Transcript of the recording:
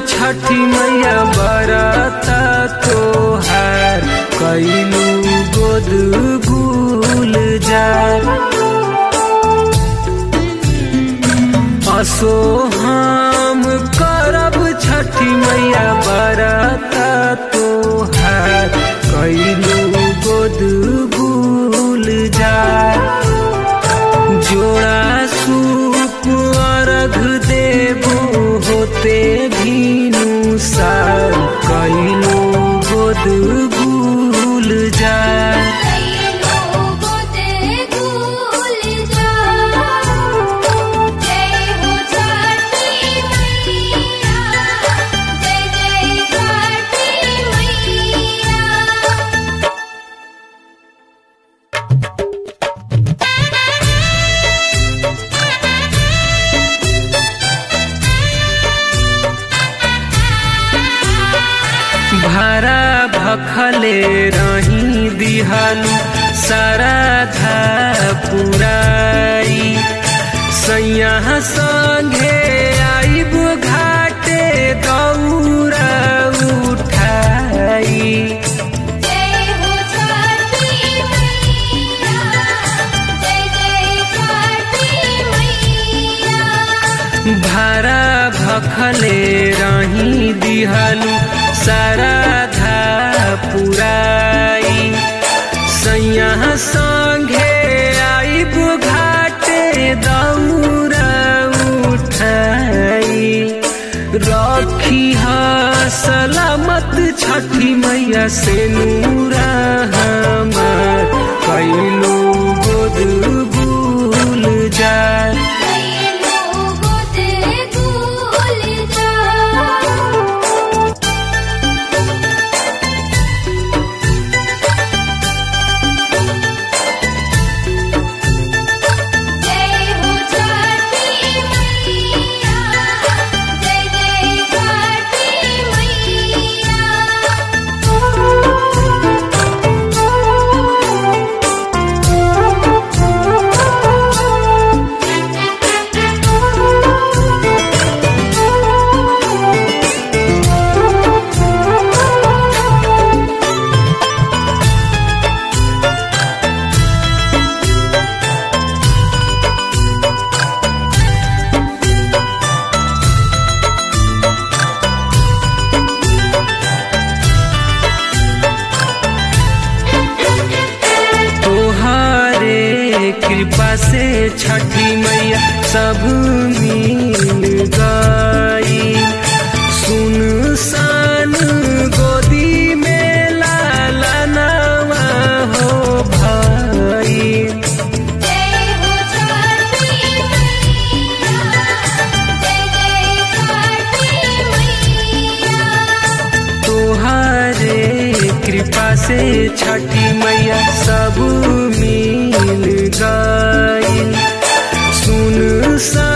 छठी मैया बरता तोहार कैलू गोद भूल जार असो हम करब छठी मैया बरता तोहार कैलू गोद भूल जार जोड़ा सूप अर्घ देबो होते भीनु सार कैलो गोद भूल जाए कैलो गोदे भूल जा जय हो छठी मैया जय जय छठी मैया भारा भखले रही दिहालू सारा धा पुराई सैया संगे आइब घाटे दौरा उठाई जय हो छठी मैया जय जय छठी मैया भारा भखले रही दिहलू सारा धा पुराई सैया संगे आइब घाटे दौरा उठाई रखी हा सलामत छठी मैया से नूरा हमार कैलो गोद भूल जाए कैलो गोदे भूल जा जय हो छठी मैया जय जय छठी तोहारे कृपा से छठी मैया सब मिल गई सुन सान गोदी में लाला नवा हो भाई जय हो छठी मैया जय जय छठी मैया तोहारे कृपा से छठी मैया सब मिल गई सुन सा